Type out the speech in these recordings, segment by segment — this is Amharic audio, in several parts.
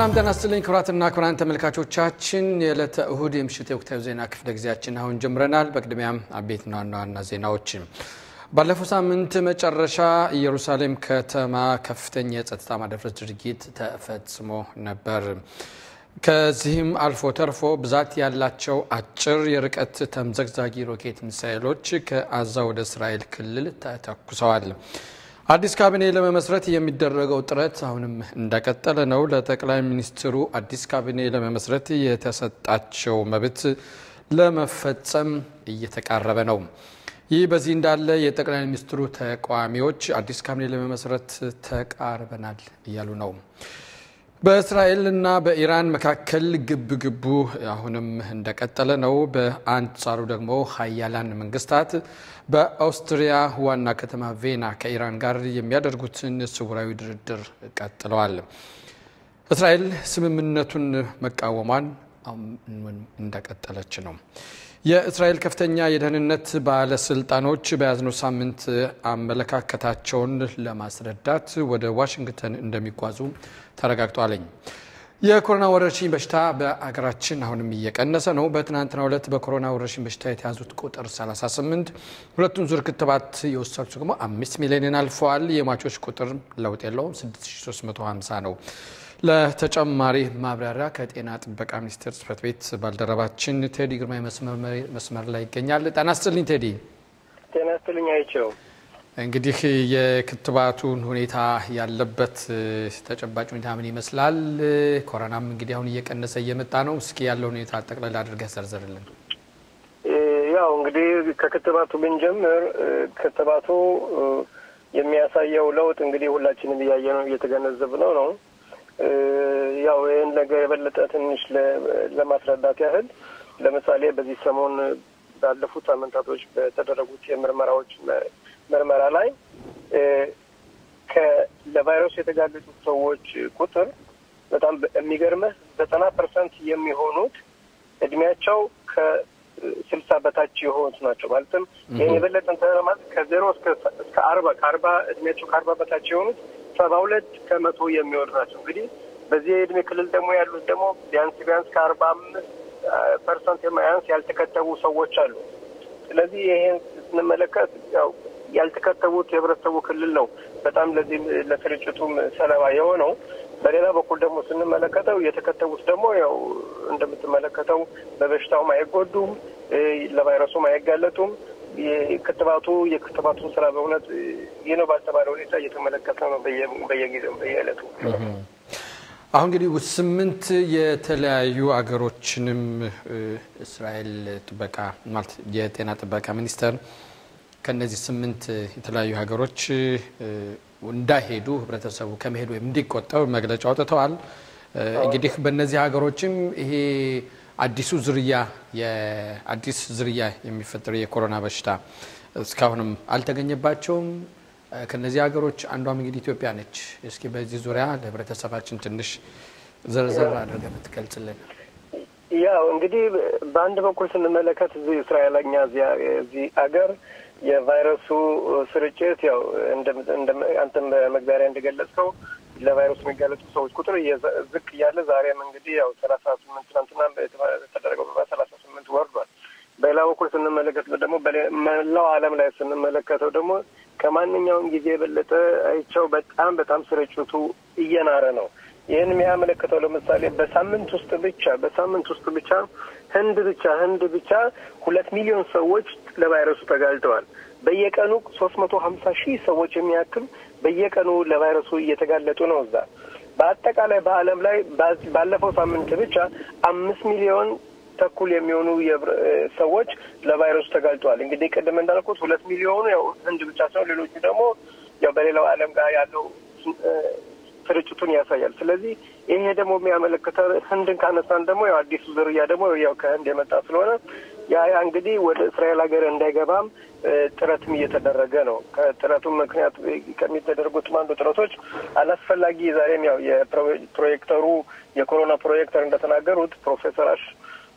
ሰላም ጤና ይስጥልኝ ክቡራትና ክቡራን ተመልካቾቻችን የዕለተ እሁድ የምሽት የወቅታዊ ዜና ክፍለ ጊዜያችን አሁን ጀምረናል። በቅድሚያም አቤት ዋና ዋና ዜናዎች ባለፈው ሳምንት መጨረሻ ኢየሩሳሌም ከተማ ከፍተኛ የጸጥታ ማደፍረስ ድርጊት ተፈጽሞ ነበር። ከዚህም አልፎ ተርፎ ብዛት ያላቸው አጭር የርቀት ተምዘግዛጊ ሮኬት ሚሳይሎች ከአዛ ወደ እስራኤል ክልል ተተኩሰዋል። አዲስ ካቢኔ ለመመስረት የሚደረገው ጥረት አሁንም እንደቀጠለ ነው። ለጠቅላይ ሚኒስትሩ አዲስ ካቢኔ ለመመስረት የተሰጣቸው መብት ለመፈጸም እየተቃረበ ነው። ይህ በዚህ እንዳለ የጠቅላይ ሚኒስትሩ ተቃዋሚዎች አዲስ ካቢኔ ለመመስረት ተቃርበናል እያሉ ነው። በእስራኤልና በኢራን መካከል ግብ ግቡ አሁንም እንደቀጠለ ነው። በአንጻሩ ደግሞ ሀያላን መንግስታት በአውስትሪያ ዋና ከተማ ቬና ከኢራን ጋር የሚያደርጉትን ስውራዊ ድርድር ቀጥለዋል። እስራኤል ስምምነቱን መቃወሟን እንደቀጠለች ነው። የእስራኤል ከፍተኛ የደህንነት ባለስልጣኖች በያዝነው ሳምንት አመለካከታቸውን ለማስረዳት ወደ ዋሽንግተን እንደሚጓዙ ተረጋግጧለኝ። የኮሮና ወረርሽኝ በሽታ በአገራችን አሁንም እየቀነሰ ነው። በትናንትናው ዕለት በኮሮና ወረርሽኝ በሽታ የተያዙት ቁጥር 38፣ ሁለቱን ዙር ክትባት የወሰዱት ደግሞ አምስት ሚሊዮንን አልፈዋል። የሟቾች ቁጥር ለውጥ የለውም 6350 ነው። ለተጨማሪ ማብራሪያ ከጤና ጥበቃ ሚኒስቴር ጽሕፈት ቤት ባልደረባችን ቴዲ ግርማ መስመር ላይ ይገኛል። ጤና ይስጥልኝ ቴዲ። ጤና ይስጥልኝ አይቸው። እንግዲህ የክትባቱን ሁኔታ ያለበት ተጨባጭ ሁኔታ ምን ይመስላል? ኮሮናም እንግዲህ አሁን እየቀነሰ እየመጣ ነው። እስኪ ያለው ሁኔታ ጠቅላላ አድርገህ ዘርዝርልን። ያው እንግዲህ ከክትባቱ ብንጀምር ክትባቱ የሚያሳየው ለውጥ እንግዲህ ሁላችንም እያየ ነው እየተገነዘብ ነው ነው ያው ይህን ነገር የበለጠ ትንሽ ለማስረዳት ያህል ለምሳሌ በዚህ ሰሞን ባለፉት ሳምንታቶች በተደረጉት የምርመራዎች ምርመራ ላይ ለቫይረሱ የተጋለጡት ሰዎች ቁጥር በጣም የሚገርምህ ዘጠና ፐርሰንት የሚሆኑት እድሜያቸው ከስልሳ በታች የሆኑት ናቸው። ማለትም ይህን የበለጠ እንትን ማለት ከዜሮ እስከ አርባ ከአርባ እድሜያቸው ከአርባ በታች የሆኑት ሰባ ሁለት ከመቶ የሚሆኑ ናቸው። እንግዲህ በዚህ የእድሜ ክልል ደግሞ ያሉት ደግሞ ቢያንስ ቢያንስ ከአርባ አምስት ፐርሰንት የማያንስ ያልተከተቡ ሰዎች አሉ። ስለዚህ ይሄን ስንመለከት ያው ያልተከተቡት የህብረተሰቡ ክልል ነው በጣም ለዚህ ለስርጭቱም ሰለባ የሆነው። በሌላ በኩል ደግሞ ስንመለከተው የተከተቡት ደግሞ ያው እንደምትመለከተው በበሽታውም አይጎዱም፣ ለቫይረሱም አይጋለጡም። ክትባቱ የክትባቱን ስራ በእውነት ይህ ነው ባልተባለ ሁኔታ እየተመለከተ ነው በየጊዜው በየዕለቱ። አሁን እንግዲህ ስምንት የተለያዩ አገሮችንም እስራኤል ጥበቃ ማለት የጤና ጥበቃ ሚኒስቴር ከነዚህ ስምንት የተለያዩ ሀገሮች እንዳይሄዱ ህብረተሰቡ ከመሄድ ወይም እንዲቆጠብ መግለጫ አውጥተዋል። እንግዲህ በእነዚህ ሀገሮችም ይሄ አዲሱ ዝርያ የአዲስ ዝርያ የሚፈጠረው የኮሮና በሽታ እስካሁንም አልተገኘባቸውም። ከነዚህ ሀገሮች አንዷም እንግዲህ ኢትዮጵያ ነች። እስኪ በዚህ ዙሪያ ለህብረተሰባችን ትንሽ ዘርዘር አድርገህ ብትገልጽልን። ያው እንግዲህ በአንድ በኩል ስንመለከት እዚህ እስራኤለኛ እዚህ አገር የቫይረሱ ስርጭት ያው አንተም በመግቢያ ላይ እንደገለጽከው ለቫይረሱ የሚጋለጡ ሰዎች ቁጥር ዝቅ እያለ ዛሬም እንግዲህ ያው ሰላሳ ስምንት ትናንትና የተደረገው ሰላሳ ስምንት ወርዷል። በሌላ በኩል ስንመለከት ደግሞ መላው ዓለም ላይ ስንመለከተው ደግሞ ከማንኛውም ጊዜ የበለጠ አይቸው በጣም በጣም ስርጭቱ እየናረ ነው። ይህን የሚያመለክተው ለምሳሌ በሳምንት ውስጥ ብቻ በሳምንት ውስጥ ብቻ ህንድ ብቻ ህንድ ብቻ ሁለት ሚሊዮን ሰዎች ለቫይረሱ ተጋልጠዋል። በየቀኑ ሶስት መቶ ሀምሳ ሺህ ሰዎች የሚያክል በየቀኑ ለቫይረሱ እየተጋለጡ ነው። እዛ በአጠቃላይ በዓለም ላይ ባለፈው ሳምንት ብቻ አምስት ሚሊዮን ተኩል የሚሆኑ ሰዎች ለቫይረሱ ተጋልጠዋል። እንግዲህ ቅድም እንዳልኩት ሁለት ሚሊዮኑ ያው ህንድ ብቻ ሲሆን ሌሎቹ ደግሞ ያው በሌላው ዓለም ጋር ያለው ስርጭቱን ያሳያል። ስለዚህ ይሄ ደግሞ የሚያመለክተው ህንድን ካነሳን ደግሞ ያው አዲሱ ዝርያ ደግሞ ያው ከህንድ የመጣ ስለሆነ ያ ያ እንግዲህ ወደ እስራኤል ሀገር እንዳይገባም ጥረትም እየተደረገ ነው። ከጥረቱም ምክንያት ከሚተደረጉትም አንዱ ጥረቶች አላስፈላጊ ዛሬም ያው የፕሮጀክተሩ የኮሮና ፕሮጀክተር እንደተናገሩት ፕሮፌሰር አሽ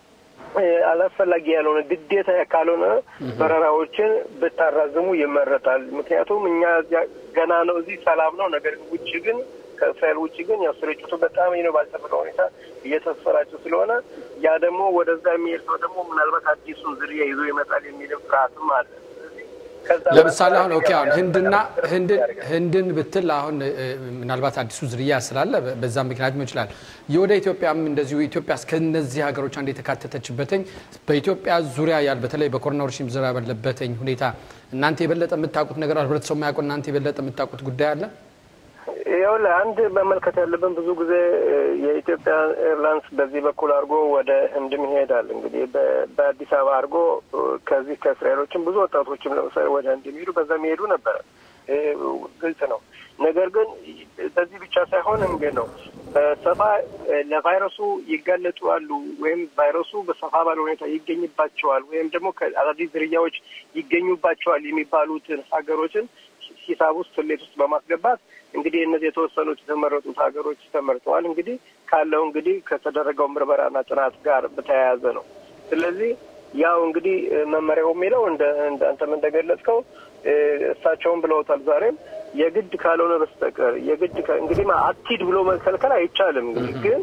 አላስፈላጊ ያልሆነ ግዴታ ካልሆነ በረራዎችን ብታራዝሙ ይመረጣል። ምክንያቱም እኛ ገና ነው እዚህ ሰላም ነው። ነገር ውጭ ግን ከእስራኤል ውጭ ግን ያው ስርጭቱ በጣም ነው ባልጠበቀ ሁኔታ እየተሰራጨ ስለሆነ ያ ደግሞ ወደዛ የሚሄድ ሰው ደግሞ ምናልባት አዲሱን ዝርያ ይዞ ይመጣል የሚልም ፍርሃትም አለ። ለምሳሌ አሁን ኦኬ አሁን ህንድና ህንድን ብትል አሁን ምናልባት አዲሱ ዝርያ ስላለ በዛ ምክንያት ሊሆን ይችላል። የወደ ኢትዮጵያም እንደዚሁ ኢትዮጵያ እስከነዚህ ሀገሮች አንድ የተካተተችበትኝ በኢትዮጵያ ዙሪያ ያል በተለይ በኮሮና ወረርሽኝ ዙሪያ ባለበትኝ ሁኔታ እናንተ የበለጠ የምታውቁት ነገር ህብረተሰቡ የማያውቁ እናንተ የበለጠ የምታውቁት ጉዳይ አለ? ይኸውልህ አንድ መመልከት ያለብን ብዙ ጊዜ የኢትዮጵያ ኤርላይንስ በዚህ በኩል አድርጎ ወደ ህንድም ይሄዳል። እንግዲህ በአዲስ አበባ አድርጎ ከዚህ ከእስራኤሎችም ብዙ ወጣቶችም ለምሳሌ ወደ ህንድ የሚሄዱ በዛ የሚሄዱ ነበረ። ግልጽ ነው። ነገር ግን በዚህ ብቻ ሳይሆን እንግዲህ ነው በሰፋ ለቫይረሱ ይጋለጡ አሉ ወይም ቫይረሱ በሰፋ ባለ ሁኔታ ይገኝባቸዋል ወይም ደግሞ ከአዳዲስ ዝርያዎች ይገኙባቸዋል የሚባሉትን ሀገሮችን ሂሳብ ውስጥ ስሌት ውስጥ በማስገባት እንግዲህ እነዚህ የተወሰኑት የተመረጡት ሀገሮች ተመርጠዋል። እንግዲህ ካለው እንግዲህ ከተደረገው ምርመራና ጥናት ጋር በተያያዘ ነው። ስለዚህ ያው እንግዲህ መመሪያው የሚለው እንደ አንተም እንደገለጽከው እሳቸውም ብለውታል። ዛሬም የግድ ካልሆነ በስተቀር የግድ እንግዲህ አትሂድ ብሎ መከልከል አይቻልም። እንግዲህ ግን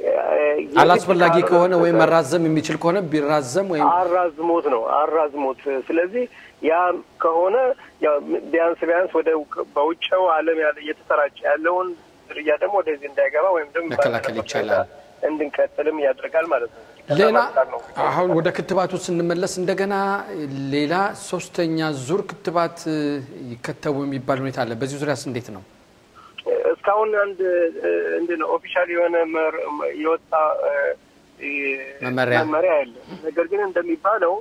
አላስፈላጊ ከሆነ ወይም መራዘም የሚችል ከሆነ ቢራዘም ወይም አራዝሞት ነው አራዝሞት። ስለዚህ ያ ከሆነ ያው ቢያንስ ቢያንስ ወደ በውጭው ዓለም ያለ እየተሰራጨ ያለውን ዝርያ ደግሞ ወደዚህ እንዳይገባ ወይም ደግሞ መከላከል ይቻላል እንድንቀጥልም ያደርጋል ማለት ነው። ሌላ አሁን ወደ ክትባቱ ስንመለስ እንደገና ሌላ ሶስተኛ ዙር ክትባት ይከተቡ የሚባል ሁኔታ አለ። በዚህ ዙሪያስ እንዴት ነው? እስካሁን አንድ እንደ ነው ኦፊሻል የሆነ የወጣ መመሪያ መመሪያ አለ። ነገር ግን እንደሚባለው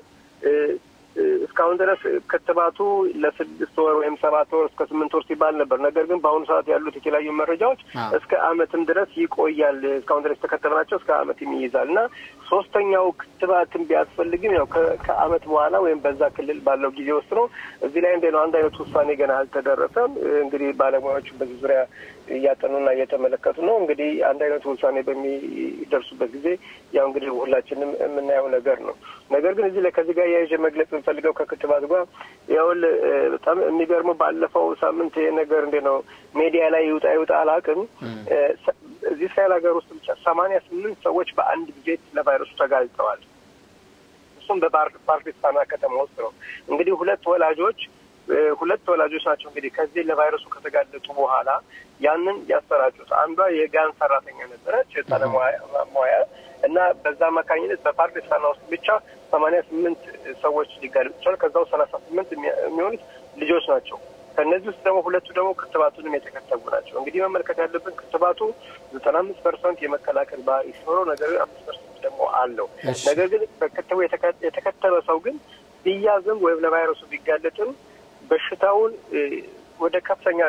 እስካሁን ድረስ ክትባቱ ለስድስት ወር ወይም ሰባት ወር እስከ ስምንት ወር ሲባል ነበር። ነገር ግን በአሁኑ ሰዓት ያሉት የተለያዩ መረጃዎች እስከ ዓመትም ድረስ ይቆያል። እስካሁን ድረስ የተከተብናቸው እስከ ዓመትም ይይዛል እና ሶስተኛው ክትባትን ቢያስፈልግም ያው ከዓመት በኋላ ወይም በዛ ክልል ባለው ጊዜ ውስጥ ነው። እዚህ ላይ እንደ ነው አንድ አይነት ውሳኔ ገና አልተደረሰም። እንግዲህ ባለሙያዎቹ በዚህ ዙሪያ እያጠኑና እየተመለከቱ ነው። እንግዲህ አንድ አይነት ውሳኔ በሚደርሱበት ጊዜ ያው እንግዲህ ሁላችንም የምናየው ነገር ነው። ነገር ግን እዚህ ላይ ከዚህ ጋር የያዥ መግለጽ የምፈልገው ከክትባት ጋር ያውል በጣም የሚገርመው ባለፈው ሳምንት ይሄ ነገር እንዴ ነው ሜዲያ ላይ ይውጣ ይውጣ አላውቅም። እዚህ እስራኤል ሀገር ውስጥ ብቻ ሰማንያ ስምንት ሰዎች በአንድ ጊዜ ለቫይረሱ ተጋልጠዋል። እሱም በፓርቲስታና ከተማ ውስጥ ነው። እንግዲህ ሁለት ወላጆች ሁለት ወላጆች ናቸው እንግዲህ ከዚህ ለቫይረሱ ከተጋለጡ በኋላ ያንን ያሰራጩት። አንዷ የጋን ሰራተኛ ነበረች ባለሙያ እና በዛ አማካኝነት በፓርቲስታና ውስጥ ብቻ ሰማንያ ስምንት ሰዎች ሊጋለጡ ይችላል። ከዛው ሰላሳ ስምንት የሚሆኑት ልጆች ናቸው። ከእነዚህ ውስጥ ደግሞ ሁለቱ ደግሞ ክትባቱንም የተከተቡ ናቸው። እንግዲህ መመልከት ያለብን ክትባቱ ዘጠና አምስት ፐርሰንት የመከላከል ባህሪ ሲኖረው ነገር ግን አምስት ፐርሰንት ደግሞ አለው። ነገር ግን በክትቡ የተከተበ ሰው ግን ቢያዝም ወይም ለቫይረሱ ቢጋለጥም በሽታውን ወደ ከፍተኛ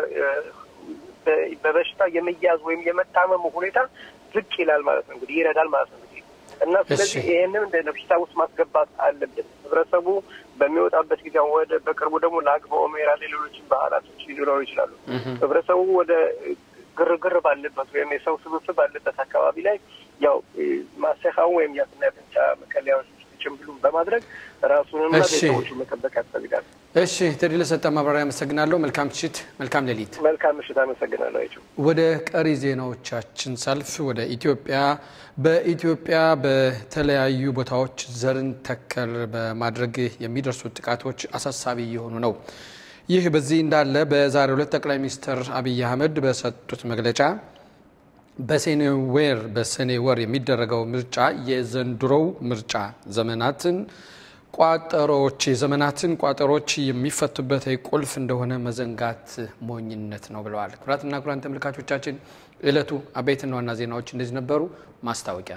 በበሽታ የመያዝ ወይም የመታመሙ ሁኔታ ዝቅ ይላል ማለት ነው። እንግዲህ ይረዳል ማለት ነው እንግዲህ እና ስለዚህ ይህንን እንደ በሽታ ውስጥ ማስገባት አለብን። ህብረተሰቡ በሚወጣበት ጊዜ ወደ በቅርቡ ደግሞ ለአግባ ኦሜራ ሌሎችን ባህላቶች ሊኖሩ ይችላሉ። ህብረተሰቡ ወደ ግርግር ባለበት ወይም የሰው ስብስብ ባለበት አካባቢ ላይ ያው ማሰካውን ወይም የአፍና የአፍንጫ መከለያዎች ጭንብሉን በማድረግ ራሱንና ቤተሰቦቹ መጠበቅ ያስፈልጋል። እሺ ቴዲ ለሰጠ ማብራሪያ አመሰግናለሁ። መልካም ምሽት፣ መልካም ሌሊት። መልካም ምሽት፣ አመሰግናለሁ። አይቸው ወደ ቀሪ ዜናዎቻችን ሳልፍ ወደ ኢትዮጵያ በኢትዮጵያ በተለያዩ ቦታዎች ዘርን ተከል በማድረግ የሚደርሱ ጥቃቶች አሳሳቢ እየሆኑ ነው። ይህ በዚህ እንዳለ በዛሬው ዕለት ጠቅላይ ሚኒስትር አብይ አህመድ በሰጡት መግለጫ በሰኔ ወር በሰኔ ወር የሚደረገው ምርጫ የዘንድሮው ምርጫ ዘመናትን ቋጠሮች የዘመናትን ቋጠሮች የሚፈቱበት ቁልፍ እንደሆነ መዘንጋት ሞኝነት ነው ብለዋል። ኩራትና ኩራን ተመልካቾቻችን ዕለቱ አበይትና ዋና ዜናዎች እንደዚህ ነበሩ። ማስታወቂያ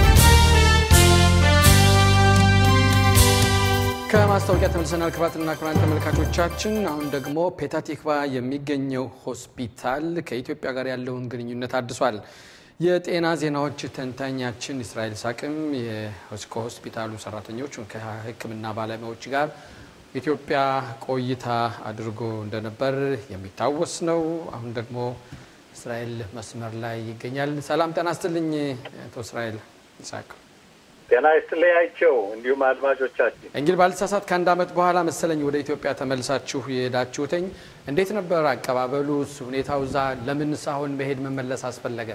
ከማስታወቂያ ተመልሰናል። ክቡራትና ክቡራን ተመልካቾቻችን አሁን ደግሞ ፔታቲክቫ የሚገኘው ሆስፒታል ከኢትዮጵያ ጋር ያለውን ግንኙነት አድሷል። የጤና ዜናዎች ተንታኛችን እስራኤል ሳቅም ከሆስፒታሉ ሰራተኞች ከሕክምና ባለሙያዎች ጋር ኢትዮጵያ ቆይታ አድርጎ እንደነበር የሚታወስ ነው። አሁን ደግሞ እስራኤል መስመር ላይ ይገኛል። ሰላም ጤና ይስጥልኝ አቶ እስራኤል ይስሐቅ። ጤና ይስጥልያቸው እንዲሁም አድማጮቻችን እንግዲህ ባልተሳሳት ከአንድ ዓመት በኋላ መሰለኝ ወደ ኢትዮጵያ ተመልሳችሁ የሄዳችሁትኝ። እንዴት ነበር አቀባበሉስ? ሁኔታው እዛ ለምንስ አሁን መሄድ መመለስ አስፈለገ?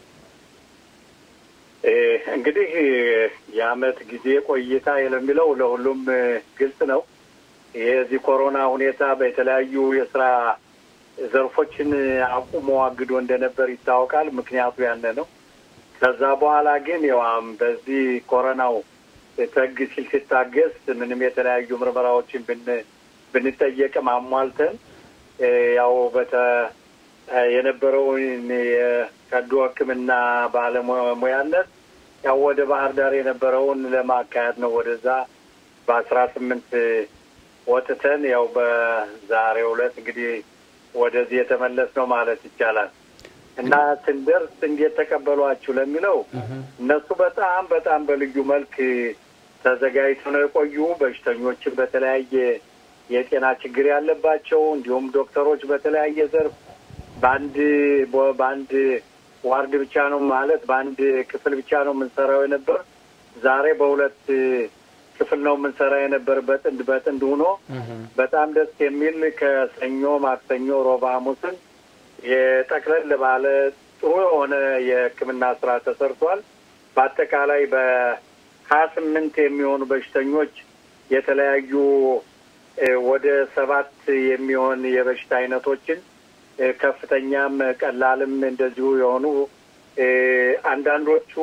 እንግዲህ የአመት ጊዜ ቆይታ ለሚለው ለሁሉም ግልጽ ነው። የዚህ ኮሮና ሁኔታ በተለያዩ የስራ ዘርፎችን አቁሞ አግዶ እንደነበር ይታወቃል። ምክንያቱ ያነ ነው። ከዛ በኋላ ግን ያው በዚህ ኮሮናው ተግ ሲል ሲታገስ ምንም የተለያዩ ምርመራዎችን ብንጠየቅም አሟልተን ያው በተ የነበረውን የቀዶ ሕክምና ባለሙያነት ያው ወደ ባህር ዳር የነበረውን ለማካሄድ ነው። ወደዛ በአስራ ስምንት ወጥተን ያው በዛሬው ዕለት እንግዲህ ወደዚህ የተመለስ ነው ማለት ይቻላል። እና ስንደርስ እንዴት ተቀበሏችሁ ለሚለው እነሱ በጣም በጣም በልዩ መልክ ተዘጋጅተው ነው የቆዩ። በሽተኞችን በተለያየ የጤና ችግር ያለባቸው እንዲሁም ዶክተሮች በተለያየ ዘርፍ በአንድ በአንድ ዋርድ ብቻ ነው ማለት በአንድ ክፍል ብቻ ነው የምንሰራው የነበር። ዛሬ በሁለት ክፍል ነው የምንሰራ የነበር በጥንድ በጥንድ ሆኖ በጣም ደስ የሚል ከሰኞ፣ ማክሰኞ፣ ሮባ፣ ሐሙስን የጠቅለል ባለ ጥሩ የሆነ የሕክምና ስራ ተሰርቷል። በአጠቃላይ በሀያ ስምንት የሚሆኑ በሽተኞች የተለያዩ ወደ ሰባት የሚሆን የበሽታ አይነቶችን ከፍተኛም ቀላልም እንደዚሁ የሆኑ አንዳንዶቹ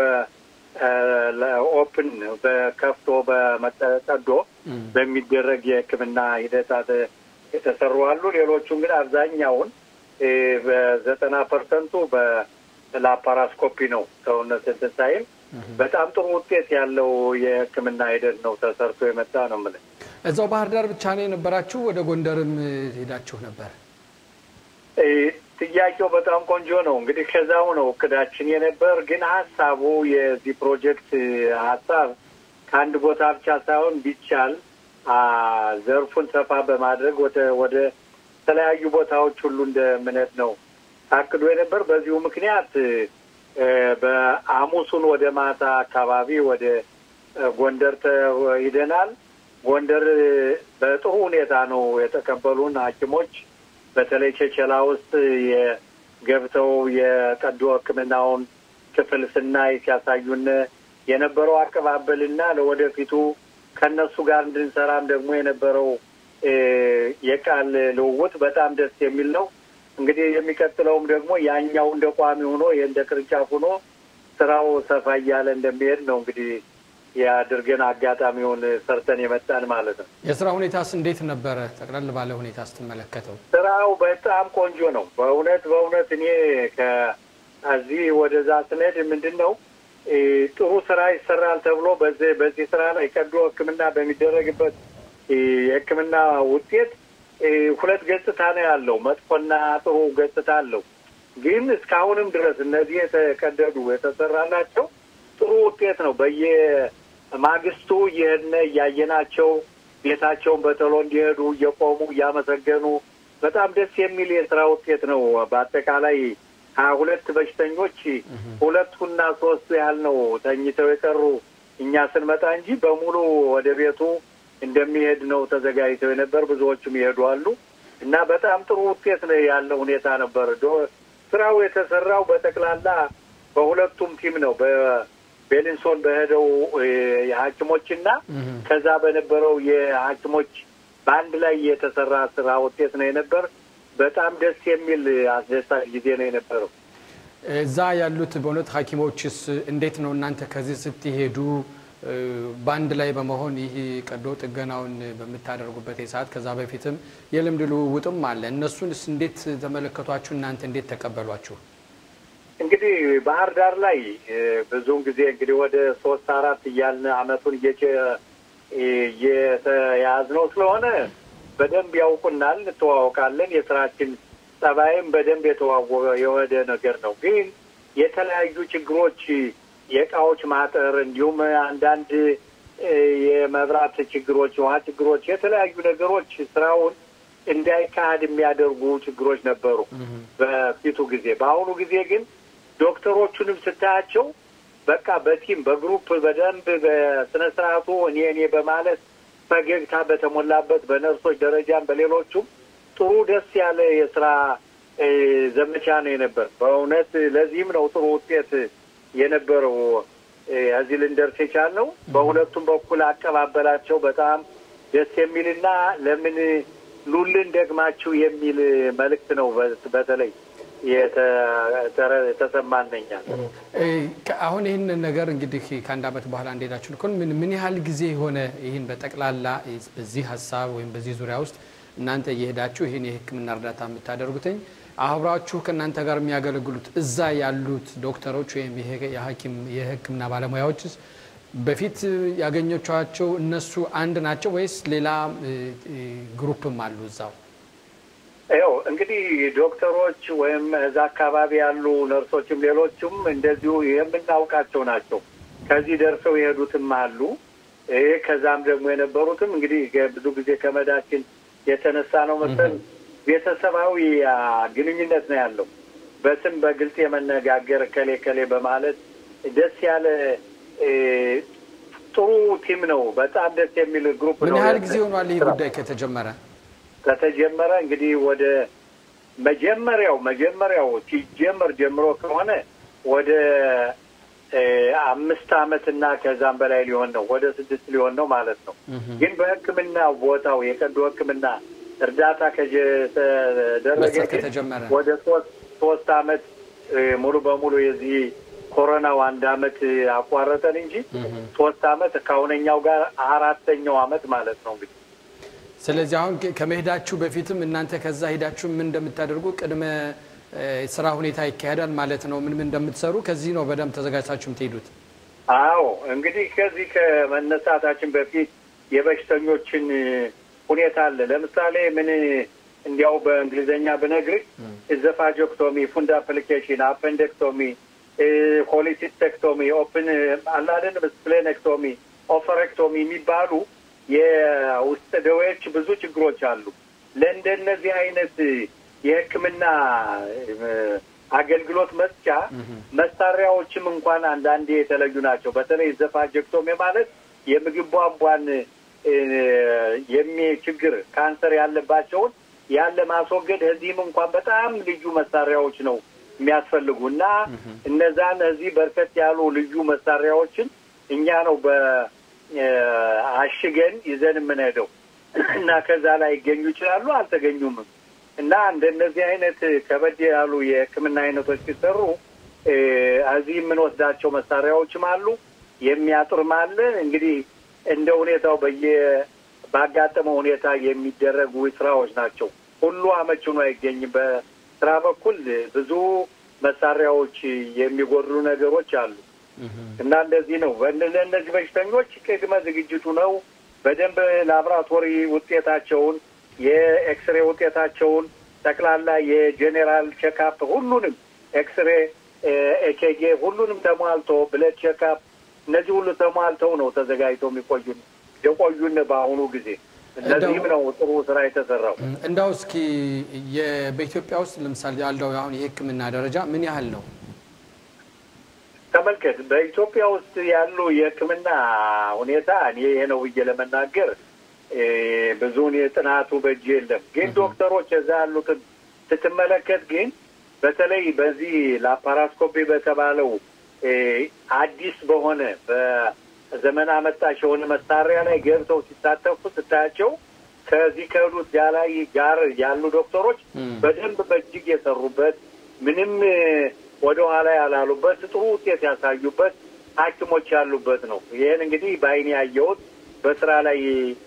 በኦፕን በከፍቶ በመጠቀዶ በሚደረግ የሕክምና ሂደታት የተሰሩ አሉ። ሌሎቹ እንግዲህ አብዛኛውን በዘጠና ፐርሰንቱ በላፓራስኮፒ ነው ሰውነት እንትን ሳይል በጣም ጥሩ ውጤት ያለው የሕክምና ሂደት ነው ተሰርቶ የመጣ ነው የምልህ። እዛው ባህር ዳር ብቻ ነው የነበራችሁ? ወደ ጎንደርም ሄዳችሁ ነበር? ጥያቄው በጣም ቆንጆ ነው። እንግዲህ ከዛው ነው እቅዳችን የነበር፣ ግን ሀሳቡ የዚህ ፕሮጀክት ሀሳብ ከአንድ ቦታ ብቻ ሳይሆን ቢቻል ዘርፉን ሰፋ በማድረግ ወደ ወደ የተለያዩ ቦታዎች ሁሉ እንደ እምነት ነው ታቅዶ የነበር። በዚሁ ምክንያት በሐሙሱን ወደ ማታ አካባቢ ወደ ጎንደር ሂደናል። ጎንደር በጥሩ ሁኔታ ነው የተቀበሉን ሐኪሞች በተለይ ቸቸላ ውስጥ የገብተው የቀዶ ሕክምናውን ክፍል ስናይ ሲያሳዩን የነበረው አቀባበልና ለወደፊቱ ከእነሱ ጋር እንድንሰራም ደግሞ የነበረው የቃል ልውውጥ በጣም ደስ የሚል ነው። እንግዲህ የሚቀጥለውም ደግሞ ያኛው እንደ ቋሚ ሆኖ ይህ እንደ ቅርንጫፍ ሆኖ ስራው ሰፋ እያለ እንደሚሄድ ነው እንግዲህ የአድርገን አጋጣሚውን ሰርተን የመጣን ማለት ነው። የስራ ሁኔታስ እንዴት ነበረ? ጠቅለል ባለ ሁኔታ ስትመለከተው ስራው በጣም ቆንጆ ነው። በእውነት በእውነት እኔ ከዚህ ወደዛ ስንሄድ ምንድን ነው ጥሩ ስራ ይሰራል ተብሎ በዚህ በዚህ ስራ ላይ ቀዶ ሕክምና በሚደረግበት የሕክምና ውጤት ሁለት ገጽታ ነው ያለው። መጥፎና ጥሩ ገጽታ አለው። ግን እስካሁንም ድረስ እነዚህ የተቀደዱ የተሰራላቸው ጥሩ ውጤት ነው። በየማግስቱ እየሄድን እያየናቸው ቤታቸውን በቶሎ እንዲሄዱ እየቆሙ እያመሰገኑ በጣም ደስ የሚል የስራ ውጤት ነው። በአጠቃላይ ሀያ ሁለት በሽተኞች ሁለቱና ሶስቱ ያህል ነው ተኝተው የቀሩ እኛ ስንመጣ እንጂ በሙሉ ወደ ቤቱ እንደሚሄድ ነው ተዘጋጅተው የነበር። ብዙዎቹም ይሄዱ አሉ እና በጣም ጥሩ ውጤት ነው ያለው ሁኔታ ነበር። ስራው የተሰራው በጠቅላላ በሁለቱም ቲም ነው። በቤሊንሶን በሄደው የሐኪሞችና ከዛ በነበረው የሐኪሞች በአንድ ላይ የተሰራ ስራ ውጤት ነው የነበር። በጣም ደስ የሚል አስደሳች ጊዜ ነው የነበረው። እዛ ያሉት በእውነት ሐኪሞችስ እንዴት ነው እናንተ ከዚህ ስትሄዱ በአንድ ላይ በመሆን ይህ ቀዶ ጥገናውን በምታደርጉበት ሰዓት ከዛ በፊትም የልምድ ልውውጥም አለ። እነሱንስ እንዴት ተመለከቷችሁ? እናንተ እንዴት ተቀበሏችሁ? እንግዲህ ባህር ዳር ላይ ብዙውን ጊዜ እንግዲህ ወደ ሶስት አራት እያልን አመቱን እየተያዝነው ስለሆነ በደንብ ያውቁናል፣ እንተዋወቃለን። የስራችን ጸባይም በደንብ የተዋወቀ የወደ ነገር ነው። ግን የተለያዩ ችግሮች የእቃዎች ማጠር እንዲሁም አንዳንድ የመብራት ችግሮች፣ የውሃ ችግሮች፣ የተለያዩ ነገሮች ስራውን እንዳይካሄድ የሚያደርጉ ችግሮች ነበሩ በፊቱ ጊዜ። በአሁኑ ጊዜ ግን ዶክተሮቹንም ስታያቸው በቃ በቲም በግሩፕ በደንብ በስነ ስርዓቱ እኔ እኔ በማለት ፈገግታ በተሞላበት በነርሶች ደረጃም በሌሎቹም ጥሩ ደስ ያለ የስራ ዘመቻ ነው የነበር። በእውነት ለዚህም ነው ጥሩ ውጤት የነበረው እዚህ ልንደርስ የቻልነው። በሁለቱም በኩል አቀባበላቸው በጣም ደስ የሚልና ለምን ሉልን ደግማችሁ የሚል መልእክት ነው በተለይ የተሰማነኛል። አሁን ይህን ነገር እንግዲህ ከአንድ ዓመት በኋላ እንደሄዳችሁ ልኮን ምን ምን ያህል ጊዜ የሆነ ይህን በጠቅላላ በዚህ ሀሳብ ወይም በዚህ ዙሪያ ውስጥ እናንተ እየሄዳችሁ ይህን የሕክምና እርዳታ የምታደርጉትኝ አብራችሁ ከእናንተ ጋር የሚያገለግሉት እዛ ያሉት ዶክተሮች ወይም የሕክምና ባለሙያዎችስ በፊት ያገኘቿቸው እነሱ አንድ ናቸው ወይስ ሌላ ግሩፕም አሉ እዛው? ያው እንግዲህ ዶክተሮች ወይም እዛ አካባቢ ያሉ ነርሶችም ሌሎችም እንደዚሁ የምናውቃቸው ናቸው። ከዚህ ደርሰው የሄዱትም አሉ። ይህ ከዛም ደግሞ የነበሩትም እንግዲህ ብዙ ጊዜ ከመዳችን የተነሳ ነው መሰል ቤተሰባዊ ግንኙነት ነው ያለው። በስም በግልጽ የመነጋገር ከሌ ከሌ በማለት ደስ ያለ ጥሩ ቲም ነው። በጣም ደስ የሚል ግሩፕ ነው። ምን ያህል ጊዜ ሆኗል ይህ ጉዳይ ከተጀመረ? ከተጀመረ እንግዲህ ወደ መጀመሪያው መጀመሪያው ሲጀመር ጀምሮ ከሆነ ወደ አምስት ዓመት እና ከዛም በላይ ሊሆን ነው። ወደ ስድስት ሊሆን ነው ማለት ነው። ግን በሕክምና ቦታው የቀዶ ሕክምና እርዳታ ከተደረገ ግን ወደ ሶስት ሶስት ዓመት ሙሉ በሙሉ የዚህ ኮሮናው አንድ ዓመት አቋረጠን እንጂ ሶስት ዓመት ከአሁነኛው ጋር አራተኛው ዓመት ማለት ነው እንግዲህ ስለዚህ አሁን ከመሄዳችሁ በፊትም እናንተ ከዛ ሄዳችሁ ምን እንደምታደርጉ ቅድመ ስራ ሁኔታ ይካሄዳል ማለት ነው። ምን ምን እንደምትሰሩ ከዚህ ነው በደንብ ተዘጋጅታችሁ የምትሄዱት? አዎ እንግዲህ ከዚህ ከመነሳታችን በፊት የበሽተኞችን ሁኔታ አለ። ለምሳሌ ምን እንዲያው በእንግሊዝኛ ብነግርህ ኢዘፋጆክቶሚ፣ ፉንድ አፕሊኬሽን፣ አፐንደክቶሚ፣ ሆሊሲስቴክቶሚ፣ ኦፕን አላደን ስፕሌኔክቶሚ፣ ኦፈሬክቶሚ የሚባሉ የውስጥ ደዌዎች ብዙ ችግሮች አሉ። ለእንደነዚህ አይነት የሕክምና አገልግሎት መስጫ መሳሪያዎችም እንኳን አንዳንዴ የተለዩ ናቸው። በተለይ ዘፋጀክቶሚ ማለት የምግብ ቧንቧን የሚ ችግር ካንሰር ያለባቸውን ያለ ማስወገድ እዚህም እንኳን በጣም ልዩ መሳሪያዎች ነው የሚያስፈልጉ እና እነዛን እዚህ በርከት ያሉ ልዩ መሳሪያዎችን እኛ ነው በአሽገን ይዘን የምንሄደው እና ከዛ ላይ ይገኙ ይችላሉ፣ አልተገኙም እና እንደነዚህ አይነት ከበድ ያሉ የሕክምና አይነቶች ሲሰሩ እዚህ የምንወስዳቸው መሳሪያዎችም አሉ፣ የሚያጥርም አለ። እንግዲህ እንደ ሁኔታው በየ ባጋጠመው ሁኔታ የሚደረጉ ስራዎች ናቸው። ሁሉ አመች ሆኖ አይገኝም። በስራ በኩል ብዙ መሳሪያዎች የሚጎድሉ ነገሮች አሉ እና እንደዚህ ነው። ለእነዚህ በሽተኞች ቅድመ ዝግጅቱ ነው። በደንብ ላቦራቶሪ ውጤታቸውን፣ የኤክስሬ ውጤታቸውን፣ ጠቅላላ የጄኔራል ቼክአፕ ሁሉንም ኤክስሬ፣ ኤኬጌ ሁሉንም ተሟልቶ ብለድ ቼክአፕ እነዚህ ሁሉ ተሟልተው ነው ተዘጋጅተው የሚቆዩን የቆዩን በአሁኑ ጊዜ እነዚህም ነው ጥሩ ስራ የተሰራው። እንዳው እስኪ በኢትዮጵያ ውስጥ ለምሳሌ ያለው አሁን የሕክምና ደረጃ ምን ያህል ነው? ተመልከት። በኢትዮጵያ ውስጥ ያሉ የሕክምና ሁኔታ እኔ ይሄ ነው ብዬ ለመናገር ብዙውን የጥናቱ በእጅ የለም። ግን ዶክተሮች እዛ ያሉትን ስትመለከት ግን በተለይ በዚህ ላፓራስኮፒ በተባለው አዲስ በሆነ በዘመን አመጣሽ የሆነ መሳሪያ ላይ ገብተው ሲሳተፉ ስታያቸው ከዚህ ከሄዱት ላይ ጋር ያሉ ዶክተሮች በደንብ በእጅግ የሰሩበት ምንም ወደ ኋላ ያላሉበት ጥሩ ውጤት ያሳዩበት ሐኪሞች ያሉበት ነው። ይህን እንግዲህ በአይኔ ያየሁት በስራ ላይ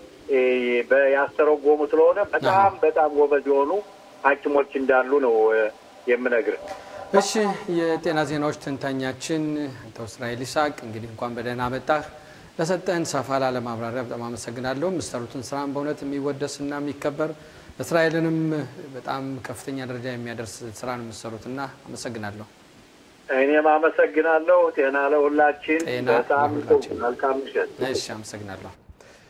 ያስተረጎሙ ስለሆነ በጣም በጣም ጎበዝ የሆኑ ሐኪሞች እንዳሉ ነው የምነግርህ። እሺ የጤና ዜናዎች ትንታኛችን አቶ እስራኤል ይስሐቅ እንግዲህ እንኳን በደህና መጣህ። ለሰጠህን ሰፋ ላለ ማብራሪያ በጣም አመሰግናለሁ። የምትሰሩትን ስራን በእውነት የሚወደስና የሚከበር እስራኤልንም በጣም ከፍተኛ ደረጃ የሚያደርስ ስራ ነው የምትሰሩትና አመሰግናለሁ። እኔም አመሰግናለሁ። ጤና ለሁላችን። ጤና በጣም ለሁላችን። መልካም ምሽት። እሺ አመሰግናለሁ።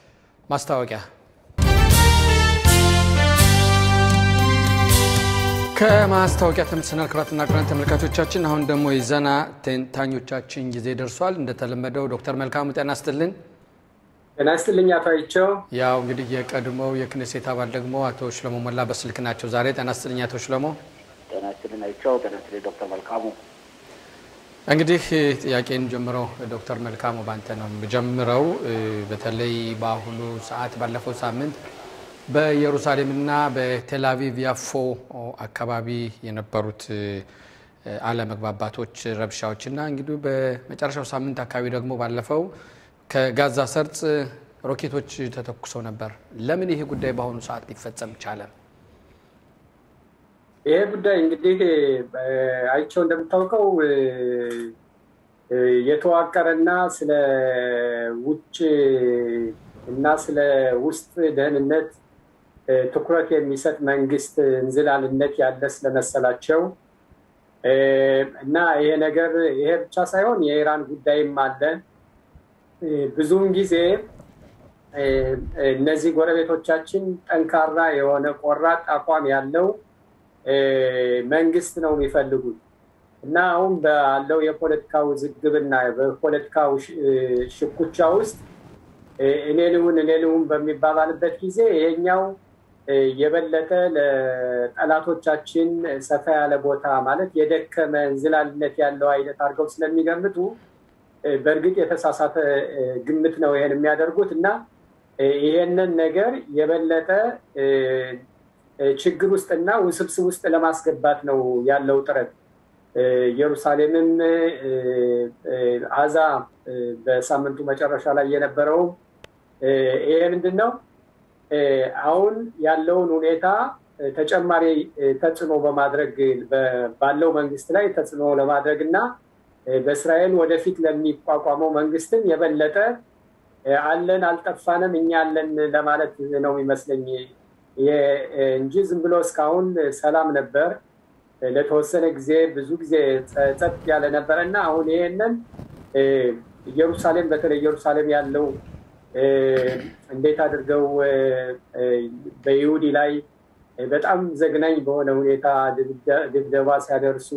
ማስታወቂያ ከማስታወቂያ ተመልሰናል። ክቡራትና ክቡራን ተመልካቾቻችን፣ አሁን ደግሞ የዜና ተንታኞቻችን ጊዜ ደርሷል። እንደተለመደው ዶክተር መልካሙ ጤና ይስጥልን። ጤና ይስጥልኝ አቶ አይቸው። ያው እንግዲህ የቀድሞው የክኔሴት አባል ደግሞ አቶ ሽለሞ ሞላ በስልክ ናቸው ዛሬ። ጤና ይስጥልኝ አቶ ሽለሞ። ጤና ይስጥልኝ አይቸው። ጤና ይስጥልኝ ዶክተር መልካሙ። እንግዲህ ጥያቄን ጀምረው ዶክተር መልካሙ ባንተ ነው የምጀምረው። በተለይ በአሁኑ ሰዓት ባለፈው ሳምንት በኢየሩሳሌምና በቴልአቪቭ ያፎ አካባቢ የነበሩት አለመግባባቶች፣ ረብሻዎችና እንግዲህ በመጨረሻው ሳምንት አካባቢ ደግሞ ባለፈው ከጋዛ ሰርጥ ሮኬቶች ተተኩሰው ነበር። ለምን ይሄ ጉዳይ በአሁኑ ሰዓት ሊፈጸም ቻለ? ይሄ ጉዳይ እንግዲህ አይቸው እንደምታውቀው የተዋቀረና ስለ ውጭ እና ስለ ውስጥ ደህንነት ትኩረት የሚሰጥ መንግስት እንዝላልነት ያለ ስለመሰላቸው እና ይሄ ነገር ይሄ ብቻ ሳይሆን የኢራን ጉዳይም አለ። ብዙውን ጊዜ እነዚህ ጎረቤቶቻችን ጠንካራ የሆነ ቆራጥ አቋም ያለው መንግስት ነው የሚፈልጉት እና አሁን ባለው የፖለቲካ ውዝግብና በፖለቲካው ሽኩቻ ውስጥ እኔ ልሁን እኔ ልሁን በሚባባልበት ጊዜ ይሄኛው የበለጠ ለጠላቶቻችን ሰፋ ያለ ቦታ ማለት የደከመ እንዝላልነት ያለው አይነት አድርገው ስለሚገምቱ በእርግጥ የተሳሳተ ግምት ነው ይሄን የሚያደርጉት እና ይሄንን ነገር የበለጠ ችግር ውስጥና ውስብስብ ውስጥ ለማስገባት ነው ያለው ጥረት። ኢየሩሳሌምም አዛ በሳምንቱ መጨረሻ ላይ የነበረው ይሄ ምንድን ነው አሁን ያለውን ሁኔታ ተጨማሪ ተጽዕኖ በማድረግ ባለው መንግስት ላይ ተጽዕኖ ለማድረግ እና በእስራኤል ወደፊት ለሚቋቋመው መንግስትም የበለጠ አለን አልጠፋንም እኛ አለን ለማለት ነው የሚመስለኝ እንጂ ዝም ብሎ እስካሁን ሰላም ነበር። ለተወሰነ ጊዜ ብዙ ጊዜ ጸጥ ያለ ነበረ እና አሁን ይሄንን ኢየሩሳሌም በተለይ ኢየሩሳሌም ያለው እንዴት አድርገው በይሁዲ ላይ በጣም ዘግናኝ በሆነ ሁኔታ ድብደባ ሲያደርሱ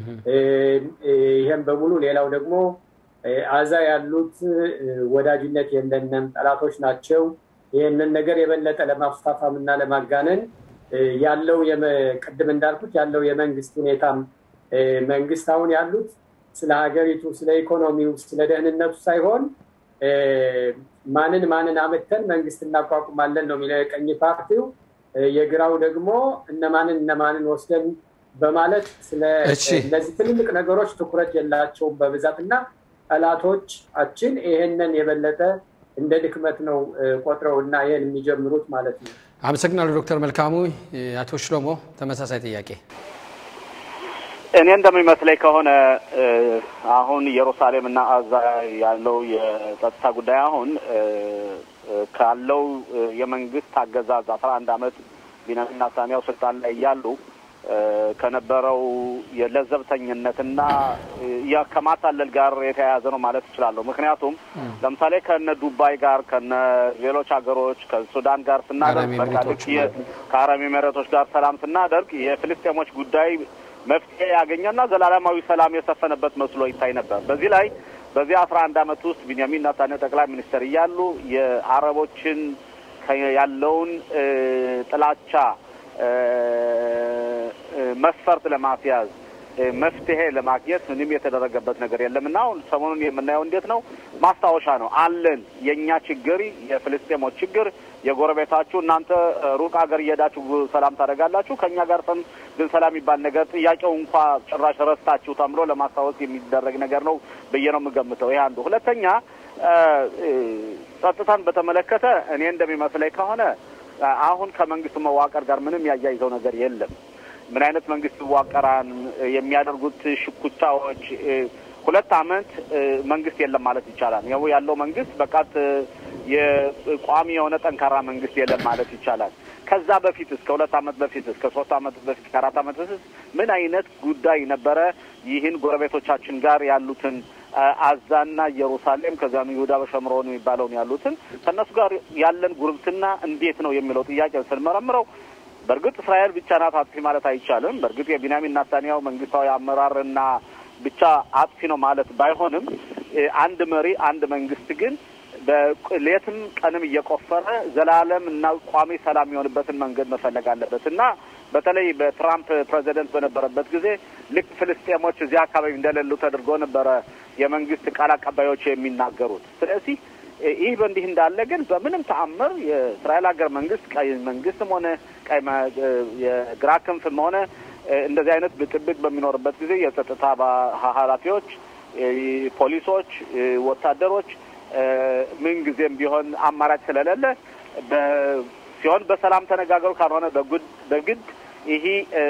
ይህም በሙሉ ሌላው ደግሞ አዛ ያሉት ወዳጅነት የለንም፣ ጠላቶች ናቸው። ይህንን ነገር የበለጠ ለማፋፋም እና ለማጋነን ያለው ቅድም እንዳልኩት ያለው የመንግስት ሁኔታም መንግስት አሁን ያሉት ስለ ሀገሪቱ፣ ስለ ኢኮኖሚው፣ ስለ ደህንነቱ ሳይሆን ማንን ማንን አመተን መንግስት እናቋቁማለን ነው የሚለው የቀኝ ፓርቲው። የግራው ደግሞ እነማንን እነማንን ወስደን በማለት ስለ እነዚህ ትልልቅ ነገሮች ትኩረት የላቸውም በብዛት እና ጠላቶቻችን ይሄንን የበለጠ እንደ ድክመት ነው ቆጥረው እና ይህን የሚጀምሩት ማለት ነው። አመሰግናለሁ ዶክተር መልካሙ። አቶ ሽሎሞ ተመሳሳይ ጥያቄ። እኔ እንደሚመስለኝ ከሆነ አሁን ኢየሩሳሌም እና አዛ ያለው የጸጥታ ጉዳይ አሁን ካለው የመንግስት አገዛዝ አስራ አንድ አመት ቢንያሚን ኔታንያሁ ስልጣን ላይ እያሉ ከነበረው የለዘብተኝነትና ከማታለል ጋር የተያያዘ ነው ማለት እችላለሁ። ምክንያቱም ለምሳሌ ከነ ዱባይ ጋር ከነ ሌሎች ሀገሮች ከሱዳን ጋር ስናደርግ በቃ ልክ ከአረብ ኤሚሬቶች ጋር ሰላም ስናደርግ የፍልስጤሞች ጉዳይ መፍትሄ ያገኘና ዘላለማዊ ሰላም የሰፈነበት መስሎ ይታይ ነበር። በዚህ ላይ በዚህ አስራ አንድ አመት ውስጥ ቢንያሚን ኔታንያሁ ጠቅላይ ሚኒስትር እያሉ የአረቦችን ያለውን ጥላቻ መስፈርት ለማስያዝ መፍትሄ ለማግኘት ምንም የተደረገበት ነገር የለም እና አሁን ሰሞኑን የምናየው እንዴት ነው? ማስታወሻ ነው አለን። የእኛ ችግር የፍልስጤሞች ችግር የጎረቤታችሁ እናንተ ሩቅ ሀገር እየሄዳችሁ ሰላም ታደርጋላችሁ፣ ከእኛ ጋር ግን ሰላም የሚባል ነገር ጥያቄው እንኳ ጭራሽ ረስታችሁ ተምሎ ለማስታወስ የሚደረግ ነገር ነው ብዬ ነው የምገምተው። ይህ አንዱ። ሁለተኛ ጸጥታን በተመለከተ እኔ እንደሚመስለኝ ከሆነ አሁን ከመንግስቱ መዋቅር ጋር ምንም ያያይዘው ነገር የለም። ምን አይነት መንግስት ይዋቀራል የሚያደርጉት ሽኩቻዎች ሁለት አመት መንግስት የለም ማለት ይቻላል። ያው ያለው መንግስት በቃት የቋሚ የሆነ ጠንካራ መንግስት የለም ማለት ይቻላል። ከዛ በፊት እስከ ሁለት አመት በፊት እስከ ሶስት አመት በፊት ከአራት አመት በፊት ምን አይነት ጉዳይ ነበረ? ይህን ጎረቤቶቻችን ጋር ያሉትን አዛና ኢየሩሳሌም ከዚያም ይሁዳ በሸምሮን የሚባለውን ያሉትን ከእነሱ ጋር ያለን ጉርብትና እንዴት ነው የሚለው ጥያቄ ስንመረምረው በእርግጥ እስራኤል ብቻ ናት አጥፊ ማለት አይቻልም። በእርግጥ የቢንያሚን ናታንያሁ መንግስታዊ አመራርና ብቻ አጥፊ ነው ማለት ባይሆንም አንድ መሪ አንድ መንግስት ግን በሌትም ቀንም እየቆፈረ ዘላለም እና ቋሚ ሰላም የሚሆንበትን መንገድ መፈለግ አለበት እና በተለይ በትራምፕ ፕሬዚደንት በነበረበት ጊዜ ልክ ፍልስጤሞች እዚህ አካባቢ እንደሌሉ ተደርጎ ነበረ የመንግስት ቃል አቀባዮች የሚናገሩት። ስለዚህ ይህ በእንዲህ እንዳለ ግን በምንም ተአምር የእስራኤል ሀገር መንግስት ቀይ መንግስትም ሆነ ቀይ የግራ ክንፍም ሆነ እንደዚህ አይነት ብጥብጥ በሚኖርበት ጊዜ የጸጥታ ኃላፊዎች፣ ፖሊሶች፣ ወታደሮች ምን ጊዜም ቢሆን አማራጭ ስለሌለ ሲሆን በሰላም ተነጋገሩ፣ ካልሆነ በግድ ይህ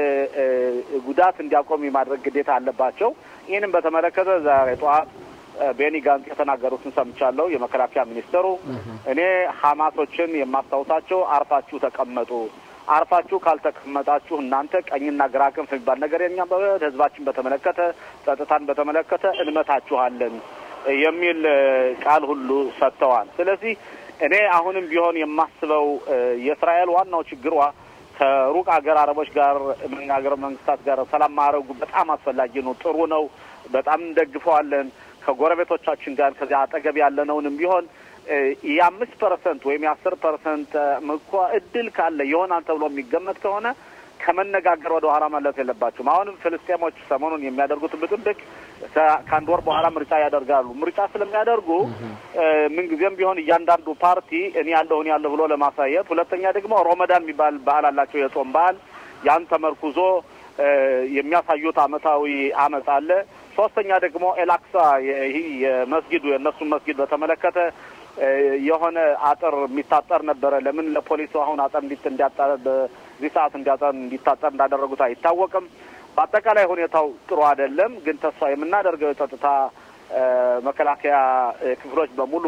ጉዳት እንዲያቆም የማድረግ ግዴታ አለባቸው። ይህንም በተመለከተ ዛሬ ጠዋት ቤኒ ጋንጽ የተናገሩትን ሰምቻለሁ። የመከላከያ ሚኒስትሩ እኔ ሀማሶችን የማስታውሳቸው አርፋችሁ ተቀመጡ፣ አርፋችሁ ካልተቀመጣችሁ እናንተ ቀኝና ግራ ክንፍ የሚባል ነገር የኛ ህዝባችን በተመለከተ ጸጥታን በተመለከተ እንመታችኋለን የሚል ቃል ሁሉ ሰጥተዋል። ስለዚህ እኔ አሁንም ቢሆን የማስበው የእስራኤል ዋናው ችግሯ ከሩቅ ሀገር አረቦች ጋር ሀገር መንግስታት ጋር ሰላም ማድረጉ በጣም አስፈላጊ ነው፣ ጥሩ ነው፣ በጣም እንደግፈዋለን። ከጎረቤቶቻችን ጋር ከዚያ አጠገብ ያለነውንም ቢሆን የአምስት ፐርሰንት ወይም የአስር ፐርሰንት እንኳ እድል ካለ ይሆናል ተብሎ የሚገመት ከሆነ ከመነጋገር ወደ ኋላ ማለት የለባቸውም። አሁንም ፍልስጤሞች ሰሞኑን የሚያደርጉት ብጥብቅ ከአንድ ወር በኋላ ምርጫ ያደርጋሉ። ምርጫ ስለሚያደርጉ ምንጊዜም ቢሆን እያንዳንዱ ፓርቲ እኔ ያለሁ እኔ ያለሁ ብሎ ለማሳየት፣ ሁለተኛ ደግሞ ሮመዳን የሚባል ባህል አላቸው፣ የጾም ባህል ያን ተመርኩዞ የሚያሳዩት አመታዊ አመት አለ። ሶስተኛ ደግሞ ኤላክሳ ይህ የመስጊዱ የእነሱን መስጊድ በተመለከተ የሆነ አጥር የሚታጠር ነበረ። ለምን ለፖሊሱ አሁን አጥር እንዲት እንዲያጠር በዚህ ሰዓት እንዲያጠር እንዲታጠር እንዳደረጉት አይታወቅም። በአጠቃላይ ሁኔታው ጥሩ አይደለም። ግን ተስፋ የምናደርገው የጸጥታ መከላከያ ክፍሎች በሙሉ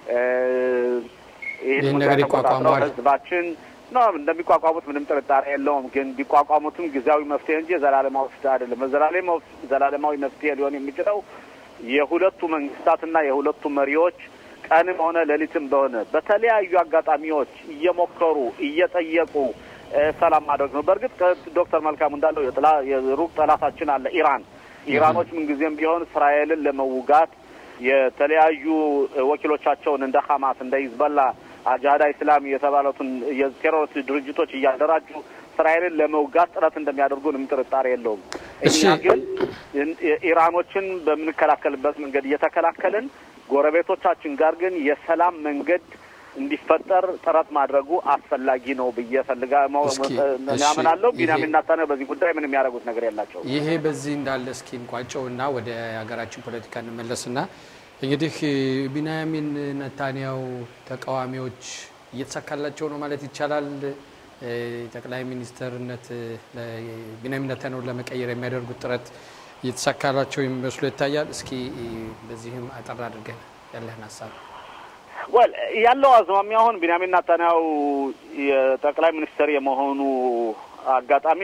ይህን ነገር ይቋቋማል ህዝባችን ነው እንደሚቋቋሙት ምንም ጥርጣሬ የለውም። ግን ቢቋቋሙትም ጊዜያዊ መፍትሄ እንጂ ዘላለማዊ መፍትሄ አይደለም። ዘላለማዊ መፍትሄ ሊሆን የሚችለው የሁለቱ መንግስታትና የሁለቱ መሪዎች ቀንም ሆነ ሌሊትም በሆነ በተለያዩ አጋጣሚዎች እየሞከሩ እየጠየቁ ሰላም ማድረግ ነው። በእርግጥ ዶክተር መልካሙ እንዳለው የሩቅ ጠላታችን አለ ኢራን። ኢራኖች ምንጊዜም ቢሆን እስራኤልን ለመውጋት የተለያዩ ወኪሎቻቸውን እንደ ሀማስ እንደ ሂዝበላ አጃዳ ኢስላም የተባሉትን የቴሮሪስት ድርጅቶች እያደራጁ እስራኤልን ለመውጋት ጥረት እንደሚያደርጉ ምንም ጥርጣሬ የለውም። እኛ ግን ኢራኖችን በምንከላከልበት መንገድ እየተከላከልን ጎረቤቶቻችን ጋር ግን የሰላም መንገድ እንዲፈጠር ጥረት ማድረጉ አስፈላጊ ነው ብዬ ፈልጋ ያምናለሁ። ቢንያሚን ኔታንያሁ በዚህ ጉዳይ ምንም ያደረጉት ነገር የላቸው። ይሄ በዚህ እንዳለ እስኪ እንቋጨው እና ወደ ሀገራችን ፖለቲካ እንመለስና እንግዲህ ቢንያሚን ኔታንያሁ ተቃዋሚዎች እየተሳካላቸው ነው ማለት ይቻላል። ጠቅላይ ሚኒስትርነት ቢንያሚን ኔታንያሁን ለመቀየር የሚያደርጉት ጥረት እየተሳካላቸው የሚመስሉ ይታያል። እስኪ በዚህም አጠር አድርገን ያለህን ሀሳብ ወል ያለው አዝማሚያ አሁን ቢንያሚን ኔታንያሁ የጠቅላይ ሚኒስትር የመሆኑ አጋጣሚ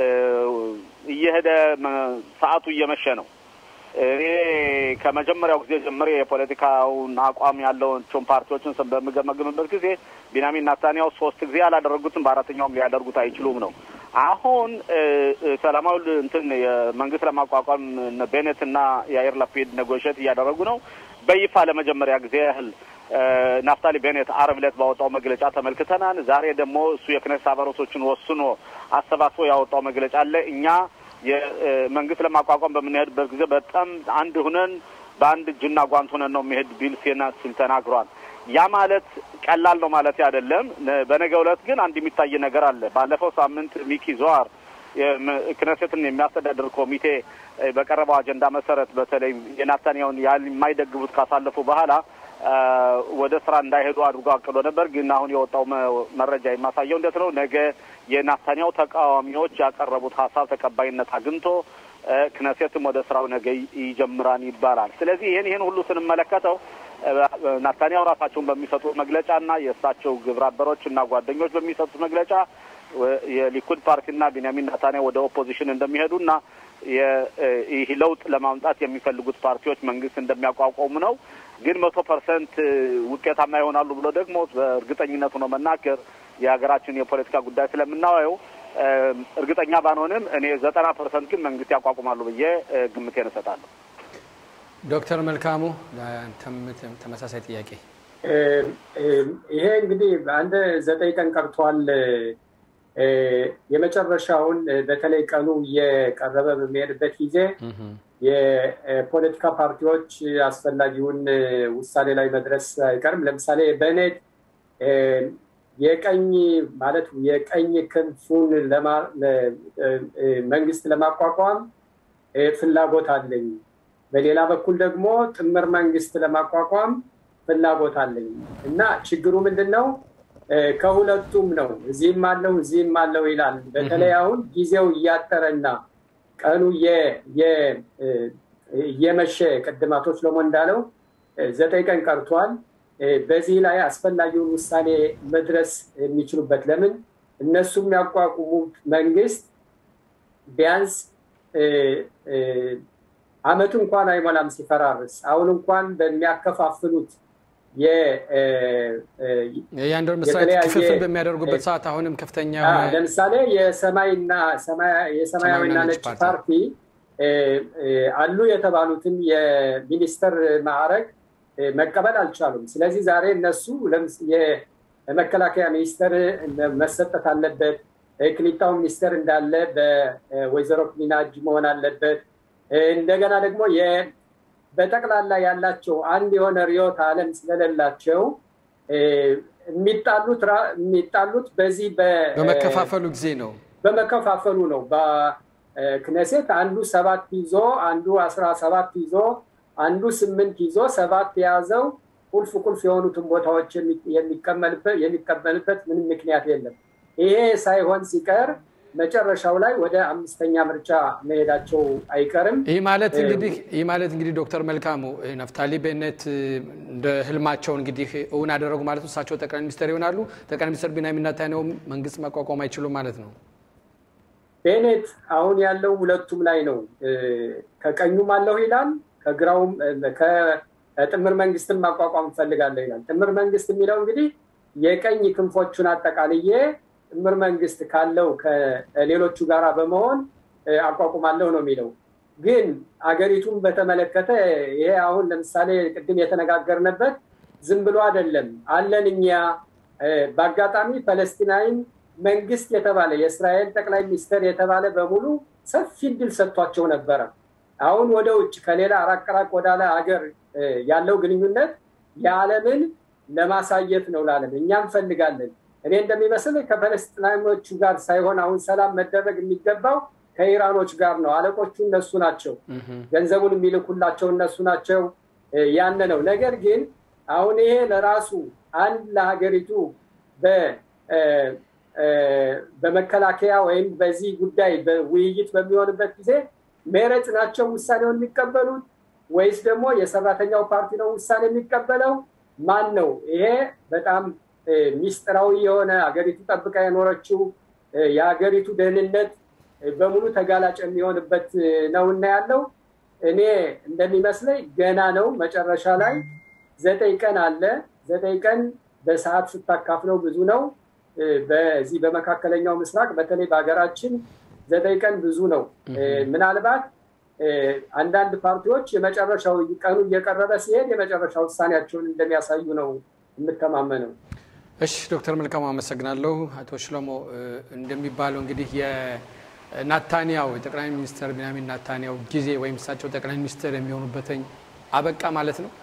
እየሄደ ሰዓቱ እየመሸ ነው። እኔ ከመጀመሪያው ጊዜ ጀምሬ የፖለቲካውን አቋም ያለውን ፓርቲዎችን በምገመግምበት ጊዜ ቢንያሚን ኔታንያሁ ሶስት ጊዜ ያላደረጉትን በአራተኛውም ሊያደርጉት አይችሉም ነው። አሁን ሰላማዊ እንትን የመንግስት ለማቋቋም ቤኔት እና የአየር ላፒድ ኔጎሽት እያደረጉ ነው። በይፋ ለመጀመሪያ ጊዜ ያህል ናፍታሊ ቤኔት አርብ ዕለት ባወጣው መግለጫ ተመልክተናል። ዛሬ ደግሞ እሱ የክኔሴት አባላቶችን ወስኖ አሰባስቦ ያወጣው መግለጫ አለ። እኛ የመንግስት ለማቋቋም በምንሄድበት ጊዜ በጣም አንድ ሁነን በአንድ እጅና ጓንት ሁነን ነው የሚሄድ ቢል ሴና ሲል ተናግሯል። ያ ማለት ቀላል ነው ማለት አይደለም። በነገው ዕለት ግን አንድ የሚታይ ነገር አለ። ባለፈው ሳምንት ሚኪ ዞዋር ክነሴትን የሚያስተዳድር ኮሚቴ በቀረበው አጀንዳ መሰረት በተለይ የናታንያሁን ያህል የማይደግፉት ካሳለፉ በኋላ ወደ ስራ እንዳይሄዱ አድርጎ አቅዶ ነበር። ግን አሁን የወጣው መረጃ የማሳየው እንዴት ነው? ነገ የናታንያሁ ተቃዋሚዎች ያቀረቡት ሀሳብ ተቀባይነት አግኝቶ ክነሴትም ወደ ስራው ነገ ይጀምራን ይባላል። ስለዚህ ይህን ይህን ሁሉ ስንመለከተው ናታንያሁ ራሳቸውን በሚሰጡት መግለጫ እና የእሳቸው ግብረ አበሮች እና ጓደኞች በሚሰጡት መግለጫ የሊኩድ ፓርቲና ቢንያሚን ናታንያሁ ወደ ኦፖዚሽን እንደሚሄዱና ይህ ለውጥ ለማምጣት የሚፈልጉት ፓርቲዎች መንግስት እንደሚያቋቋሙ ነው። ግን መቶ ፐርሰንት ውጤታማ ይሆናሉ ብሎ ደግሞ በእርግጠኝነት ሆኖ መናገር የሀገራችን የፖለቲካ ጉዳይ ስለምናየው እርግጠኛ ባንሆንም እኔ ዘጠና ፐርሰንት ግን መንግስት ያቋቁማሉ ብዬ ግምቴን እሰጣለሁ። ዶክተር መልካሙ ለአንተም ተመሳሳይ ጥያቄ። ይሄ እንግዲህ አንድ ዘጠኝ ቀን ቀርቷል። የመጨረሻውን በተለይ ቀኑ እየቀረበ በሚሄድበት ጊዜ የፖለቲካ ፓርቲዎች አስፈላጊውን ውሳኔ ላይ መድረስ አይቀርም። ለምሳሌ በኔት የቀኝ ማለት የቀኝ ክንፉን መንግስት ለማቋቋም ፍላጎት አለኝ። በሌላ በኩል ደግሞ ጥምር መንግስት ለማቋቋም ፍላጎት አለኝ እና ችግሩ ምንድን ነው? ከሁለቱም ነው። እዚህም አለው እዚህም አለው ይላል። በተለይ አሁን ጊዜው እያጠረና ቀኑ እየመሸ ቅድም አቶ ሽሎሞ እንዳለው ዘጠኝ ቀን ቀርቷል። በዚህ ላይ አስፈላጊውን ውሳኔ መድረስ የሚችሉበት ለምን እነሱ የሚያቋቁሙት መንግስት ቢያንስ አመቱ እንኳን አይሞላም ሲፈራርስ። አሁን እንኳን በሚያከፋፍሉት የአንድ መስራት ክፍፍል በሚያደርጉበት ሰዓት አሁንም ከፍተኛ ለምሳሌ የሰማይና የሰማያዊና ነጭ ፓርቲ አሉ የተባሉትን የሚኒስተር ማዕረግ መቀበል አልቻሉም። ስለዚህ ዛሬ እነሱ የመከላከያ ሚኒስተር መሰጠት አለበት፣ ክሊታው ሚኒስተር እንዳለ በወይዘሮ ክሊና እጅ መሆን አለበት። እንደገና ደግሞ በጠቅላላ ያላቸው አንድ የሆነ ርዕዮተ ዓለም ስለሌላቸው የሚጣሉት በዚህ በመከፋፈሉ ጊዜ ነው። በመከፋፈሉ ነው። በክነሴት አንዱ ሰባት ይዞ አንዱ አስራ ሰባት ይዞ አንዱ ስምንት ይዞ ሰባት የያዘው ቁልፍ ቁልፍ የሆኑትን ቦታዎች የሚቀበልበት ምንም ምክንያት የለም። ይሄ ሳይሆን ሲቀር መጨረሻው ላይ ወደ አምስተኛ ምርጫ መሄዳቸው አይቀርም። ይህ ማለት እንግዲህ ይህ ማለት እንግዲህ ዶክተር መልካሙ ነፍታሊ ቤኔት እንደ ህልማቸው እንግዲህ እውን አደረጉ ማለት ነው። እሳቸው ጠቅላይ ሚኒስትር ይሆናሉ። ጠቅላይ ሚኒስትር ቢንያሚን ኔታንያሁ መንግስት ማቋቋም አይችሉም ማለት ነው። ቤኔት አሁን ያለው ሁለቱም ላይ ነው። ከቀኙም አለሁ ይላል፣ ከግራውም ከጥምር መንግስትን ማቋቋም እፈልጋለሁ ይላል። ጥምር መንግስት የሚለው እንግዲህ የቀኝ ክንፎቹን አጠቃልዬ ጥምር መንግስት ካለው ከሌሎቹ ጋራ በመሆን አቋቁማለሁ ነው የሚለው። ግን አገሪቱን በተመለከተ ይሄ አሁን ለምሳሌ ቅድም የተነጋገርንበት ዝም ብሎ አይደለም አለን እኛ በአጋጣሚ ፐለስቲናይን መንግስት የተባለ የእስራኤል ጠቅላይ ሚኒስትር የተባለ በሙሉ ሰፊ እድል ሰጥቷቸው ነበረ። አሁን ወደ ውጭ ከሌላ ራቅራቅ ወዳለ ሀገር ያለው ግንኙነት የዓለምን ለማሳየት ነው ላለም እኛ እንፈልጋለን እኔ እንደሚመስል ከፈለስጢናኖቹ ጋር ሳይሆን አሁን ሰላም መደረግ የሚገባው ከኢራኖች ጋር ነው። አለቆቹ እነሱ ናቸው። ገንዘቡን የሚልኩላቸው እነሱ ናቸው። ያነ ነው። ነገር ግን አሁን ይሄ ለራሱ አንድ ለሀገሪቱ በመከላከያ ወይም በዚህ ጉዳይ ውይይት በሚሆንበት ጊዜ ሜረጽ ናቸው ውሳኔውን የሚቀበሉት ወይስ ደግሞ የሰራተኛው ፓርቲ ነው ውሳኔ የሚቀበለው? ማን ነው? ይሄ በጣም ሚስጥራዊ የሆነ ሀገሪቱ ጠብቃ የኖረችው የሀገሪቱ ደህንነት በሙሉ ተጋላጭ የሚሆንበት ነው እና ያለው እኔ እንደሚመስለኝ ገና ነው። መጨረሻ ላይ ዘጠኝ ቀን አለ። ዘጠኝ ቀን በሰዓት ስታካፍለው ብዙ ነው። በዚህ በመካከለኛው ምስራቅ በተለይ በሀገራችን ዘጠኝ ቀን ብዙ ነው። ምናልባት አንዳንድ ፓርቲዎች የመጨረሻው ቀኑ እየቀረበ ሲሄድ የመጨረሻ ውሳኔያቸውን እንደሚያሳዩ ነው የምተማመነው። እሺ ዶክተር መልካሙ አመሰግናለሁ። አቶ ሽሎሞ እንደሚባለው እንግዲህ የናታንያው የጠቅላይ ሚኒስትር ቢንያሚን ናታንያው ጊዜ ወይም እሳቸው ጠቅላይ ሚኒስትር የሚሆኑበትኝ አበቃ ማለት ነው።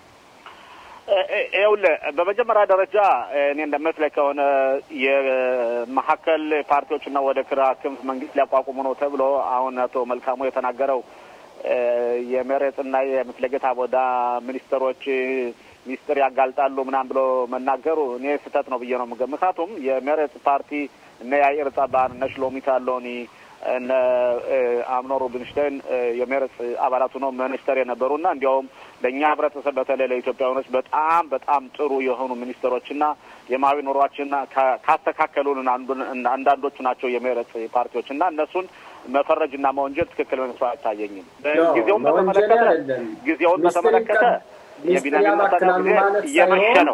ይኸውልህ በመጀመሪያ ደረጃ እኔ እንደመስለኝ ከሆነ የመካከል ፓርቲዎችና ወደ ግራ ክንፍ መንግስት ሊያቋቁሙ ነው ተብሎ አሁን አቶ መልካሙ የተናገረው የመሬትና የምስለጌታ ቦዳ ሚኒስትሮች ሚኒስትር ያጋልጣሉ ምናምን ብሎ መናገሩ እኔ ስህተት ነው ብዬ ነው የምገምተው። ምክንያቱም የሜሬት ፓርቲ እነ ያኢር ጸባን እነ ሽሎሚት አሎኒ እነ አምኖ ሩብንሽታይን የሜሬት አባላቱ ነው ሚኒስተር የነበሩና እንዲያውም ለእኛ ህብረተሰብ በተለይ ለኢትዮጵያውያኖች በጣም በጣም ጥሩ የሆኑ ሚኒስትሮችና የማዊ ኑሯችንና ካስተካከሉን አንዳንዶቹ ናቸው የሜሬት ፓርቲዎች እና እነሱን መፈረጅና መወንጀል ትክክል መስሎ አይታየኝም። ጊዜውን በተመለከተ ጊዜውን በተመለከተ የቢንያሚን ኔታንያሁ ጊዜ እየመሸ ነው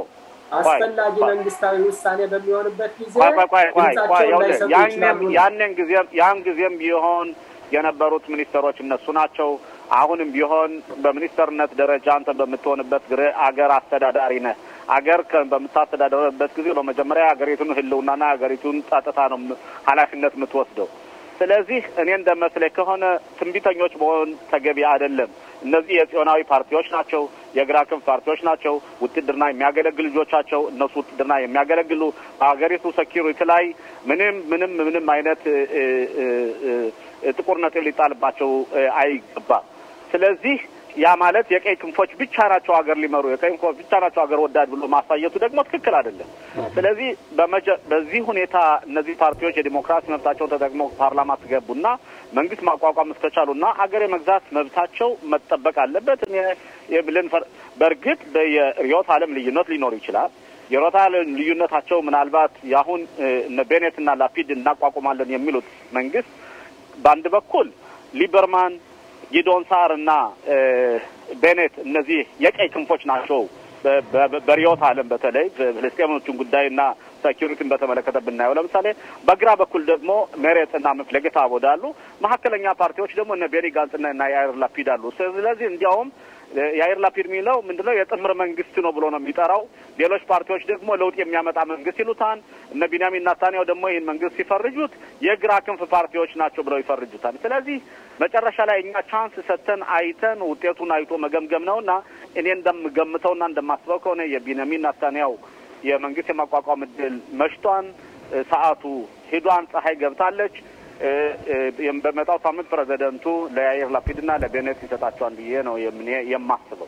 አስፈላጊ መንግስታዊ ውሳኔ በሚሆንበት ጊዜ ቆይ ቆይ ቆይ ቆይ ቆይ ድምጻቸውን ይኸውልህ፣ ላይሰጡ ያንም ይችላሉ ነው። ያንን ጊዜም ያን ጊዜም ቢሆን የነበሩት ሚኒስትሮች እነሱ ናቸው። አሁንም ቢሆን በሚኒስተርነት ደረጃ አንተ በምትሆንበት ግሬ አገር አስተዳዳሪ ነህ። አገር ከ- በምታስተዳደርበት ጊዜ በመጀመሪያ የሀገሪቱን ሕልውናና የሀገሪቱን ጸጥታ ነው ም- ኃላፊነት የምትወስደው። ስለዚህ እኔ እንደመስለኝ ከሆነ ትንቢተኞች መሆን ተገቢ አይደለም። እነዚህ የጽዮናዊ ፓርቲዎች ናቸው፣ የግራ ክንፍ ፓርቲዎች ናቸው። ውትድርና የሚያገለግሉ ልጆቻቸው እነሱ ውትድርና የሚያገለግሉ በሀገሪቱ ሴኪሪቲ ላይ ምንም ምንም ምንም አይነት እ, እ, እ, እ, ጥቁር ነጥብ ሊጣልባቸው እ, አይገባም። ስለዚህ ያ ማለት የቀይ ክንፎች ብቻ ናቸው ሀገር ሊመሩ የቀይ ክንፎች ብቻ ናቸው ሀገር ወዳድ ብሎ ማሳየቱ ደግሞ ትክክል አይደለም። ስለዚህ በመጀ- በዚህ ሁኔታ እነዚህ ፓርቲዎች የዲሞክራሲ መብታቸውን ተጠቅመው ፓርላማ ስገቡና መንግስት ማቋቋም እስከቻሉና ሀገር የመግዛት መብታቸው መጠበቅ አለበት። እኔ የብልን ፈር- በእርግጥ የርዕዮተ ዓለም ልዩነት ሊኖር ይችላል። የርዕዮተ ዓለም ልዩነታቸው ምናልባት የአሁን እ፣ እነ ቤኔትና ላፒድ እናቋቁማለን የሚሉት መንግስት በአንድ በኩል ሊበርማን ጊዶን ሳር እና እ፣ ቤኔት እነዚህ የቀይ ክንፎች ናቸው። በ- በ- በርዕዮተ ዓለም በተለይ ፍልስጤሞችን ጉዳይና ሴኪሪቲን በተመለከተ ብናየው ለምሳሌ በግራ በኩል ደግሞ ሜሬት እና መፍለጌታ አቦድ አሉ። መካከለኛ ፓርቲዎች ደግሞ እነ ቤኒ ጋንጽና እና ያይር ላፒድ አሉ። ስለዚህ እንዲያውም የአይር ላፒድ የሚለው ምንድነው የጥምር መንግስት ነው ብሎ ነው የሚጠራው። ሌሎች ፓርቲዎች ደግሞ ለውጥ የሚያመጣ መንግስት ይሉታል። እነ ቢንያሚን ናታንያሁ ደግሞ ይህን መንግስት ሲፈርጁት የግራ ክንፍ ፓርቲዎች ናቸው ብለው ይፈርጁታል። ስለዚህ መጨረሻ ላይ እኛ ቻንስ ሰጥተን አይተን ውጤቱን አይቶ መገምገም ነውና እኔ እንደምገምተውና እንደማስበው ከሆነ የቢንያሚን ናታንያሁ የመንግስት የማቋቋም እድል መሽቷን፣ እ፣ ሰዓቱ ሂዷን፣ ፀሐይ ገብታለች። እ፣ እ፣ በመጣው ሳምንት ፕሬዚደንቱ ለያይር ላፒድና ለቤኔት ይሰጣቸዋል ብዬ ነው የምን የማስበው።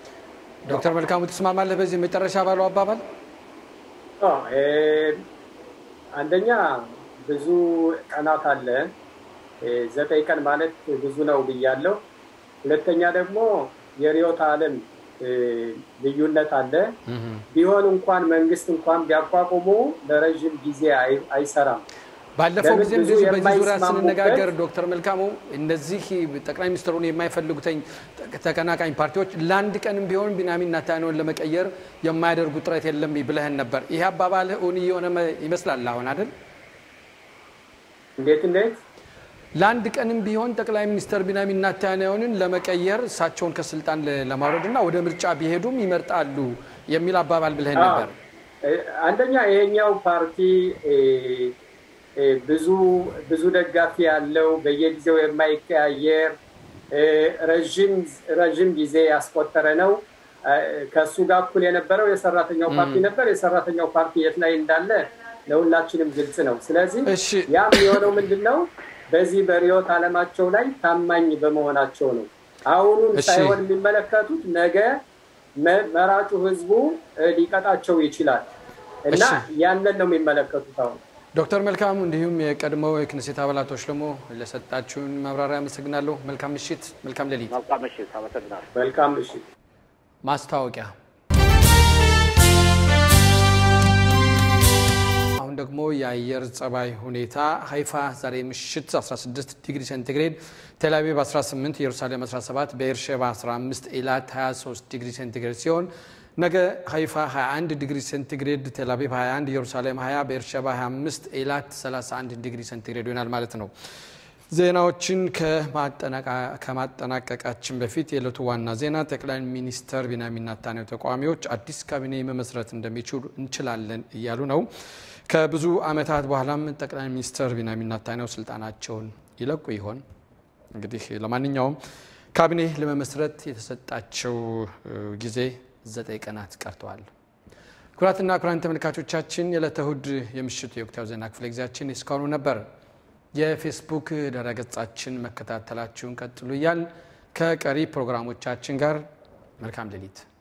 ዶክተር መልካሙ ትስማማለህ በዚህ መጨረሻ ባለው አባባል? አዎ፣ እ፣ አንደኛ ብዙ ቀናት አለ። እ፣ ዘጠኝ ቀን ማለት ብዙ ነው ብያለሁ። ሁለተኛ ደግሞ የርዕዮተ ዓለም እ፣ ልዩነት አለ። ቢሆን እንኳን መንግስት እንኳን ቢያቋቁሙ ለረዥም ጊዜ አይ- አይሰራም። ባለፈው ለምን ጊዜም ብዙ እንደዚሁ በዚህ ዙሪያ የማይስማሙበት- ስንነጋገር ዶክተር መልካሙ እነዚህ ጠቅላይ ሚኒስትሩን የማይፈልጉትኝ ተቀናቃኝ ፓርቲዎች ለአንድ ቀንም ቢሆን ቢንያሚን ኔታንያሁን ለመቀየር የማያደርጉ ጥረት የለም ብለህን ነበር። ይህ አባባልህ እውን እየሆነ መ- ይመስላል አሁን አይደል? እንዴት እንዴት ለአንድ ቀንም ቢሆን ጠቅላይ ሚኒስትር ቢንያሚን ኔታንያሁንን ለመቀየር እሳቸውን ከስልጣን ለ- ለማውረድ እና ወደ ምርጫ ቢሄዱም ይመርጣሉ የሚል አባባል ብለህን ነበር። እ፣ አንደኛ ይሄኛው ፓርቲ እ፣ እ፣ ብዙ ብዙ ደጋፊ ያለው በየጊዜው የማይቀያየር እ፣ ረዥም ረዥም ጊዜ ያስቆጠረ ነው። እ፣ ከእሱ ጋር እኩል የነበረው የሰራተኛው ፓርቲ ነበር። የሰራተኛው ፓርቲ የት ላይ እንዳለ ለሁላችንም ግልጽ ነው። ስለዚህ እሺ ያም የሆነው ምንድን ነው? በዚህ በርዕዮተ ዓለማቸው ላይ ታማኝ በመሆናቸው ነው። አሁኑን እሺ። ሳይሆን የሚመለከቱት ነገ መ- መራጩ ህዝቡ እ፣ ሊቀጣቸው ይችላል እና እሺ። ያንን ነው የሚመለከቱት አሁን ዶክተር መልካሙ እንዲሁም የቀድሞው የክኔሴት አባላቶች ደግሞ ለሰጣችሁን ማብራሪያ አመሰግናለሁ። መልካም ምሽት፣ መልካም ሌሊት። መልካም ምሽት። አመሰግናለሁ። መልካም ምሽት። ማስታወቂያ አሁን ደግሞ የአየር ጸባይ ሁኔታ ሀይፋ ዛሬ ምሽት 16 ዲግሪ ሴንቲግሬድ፣ ቴልአቪቭ 18፣ ኢየሩሳሌም 17፣ በኤርሼባ 15፣ ኤላት 23 ዲግሪ ሴንቲግሬድ ሲሆን ነገ ሀይፋ 21 ዲግሪ ሴንቲግሬድ፣ ቴልአቪቭ 21፣ ኢየሩሳሌም 20፣ በኤርሼባ 25፣ ኤላት 31 ዲግሪ ሴንቲግሬድ ይሆናል ማለት ነው። ዜናዎችን ከማጠናቃ- ከማጠናቀቃችን በፊት የዕለቱ ዋና ዜና ጠቅላይ ሚኒስተር ቢንያሚን ኔታንያሁ ተቃዋሚዎች አዲስ ካቢኔ መመስረት እንደሚችሉ እንችላለን እያሉ ነው። ከብዙ ዓመታት በኋላም ጠቅላይ ሚኒስተር ቢንያሚን ኔታንያሁ ስልጣናቸውን ይለቁ ይሆን? እንግዲህ ለማንኛውም ካቢኔ ለመመስረት የተሰጣቸው እ, ጊዜ ዘጠኝ ቀናት ቀርተዋል። ኩራትና ኩራን ተመልካቾቻችን የዕለተ እሁድ የምሽቱ የወቅታዊ ዜና ክፍለ ጊዜያችን እስካሁኑ ነበር። የፌስቡክ ድረገጻችን መከታተላችሁን ቀጥሉ እያል ከቀሪ ፕሮግራሞቻችን ጋር መልካም ሌሊት